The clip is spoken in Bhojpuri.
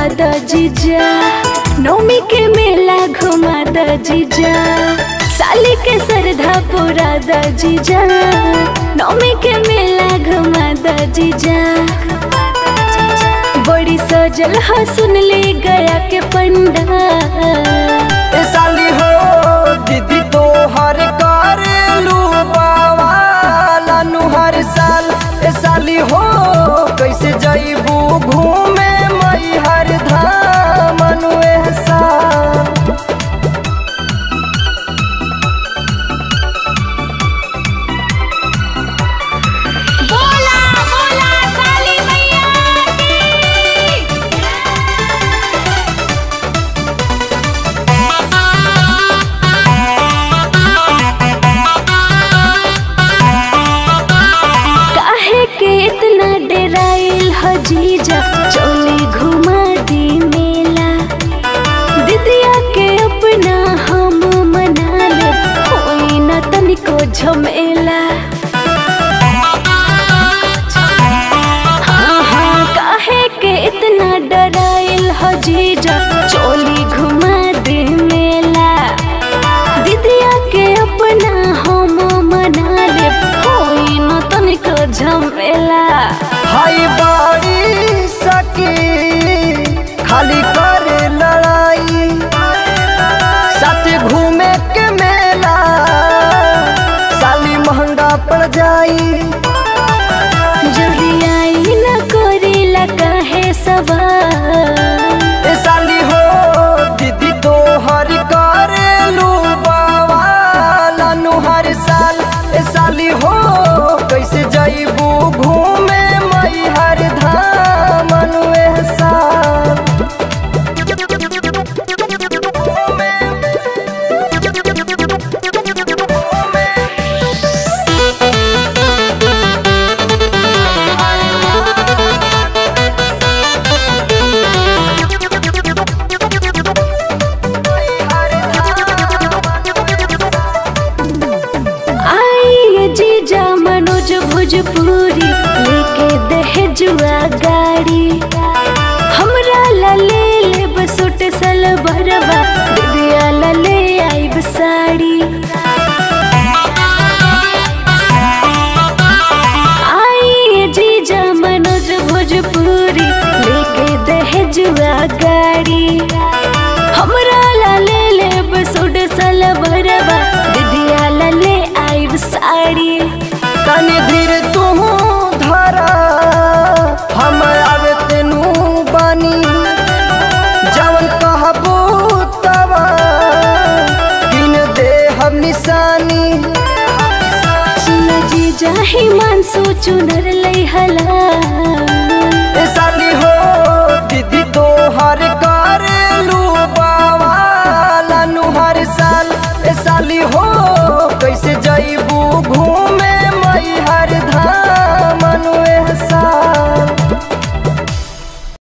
द जीजा नौमी के मेला घुमा द जीजा साली के सरधा पूरा द जीजा नौमी के मेला घुमा द जीजा बड़ी सजल ह सुन ले गया के पंडा ए साली हो दीदी तो हर कर लू बावाला नु हर साल ए साली हो कैसे जईबू घूमे मई हर धाम नु ए साल बोला बोला काली मैया काहे के इतना डेराइल ह जीजा चोली घुमा दी मेला दीदिया के अपना हम मना ले होई न तनिको झमेला हाँ हाँ काहे के इतना डराइल ह जीजा चोली घुमा दे मेला दीदिया के अपना हम मना ले होई न तनिको झमेला हाय बाड़ी सकी खाली करे लड़ाई साथ घूमे के मेला साली महंगा पड़ जाई जल्दी आई न करेला काहे सवाल ए साली हो दीदी तो हर करेलू बावाला नु हर साल ए साली हो कैसे जईबू घूमे मई हर धाम नु ए साल आई ये जीजा मनोज भोजपुरी लेके दहेजुआ गाड़ी हमरा ला ले लेब सूट सलवारवा दीदिया ला ले आइब साड़ी आई ये जीजा मनोज भोजपुरी लेके दहेजुआ गाड़ी हमरा ला ले लेब सूट सलवारवा दीदिया ला ले आइब साड़ी तनी धीर तू धरा हम आवे तेनू बानी जवन कहबू तवा किन दे हम निशानी सुन जी जाही मानसो चुनर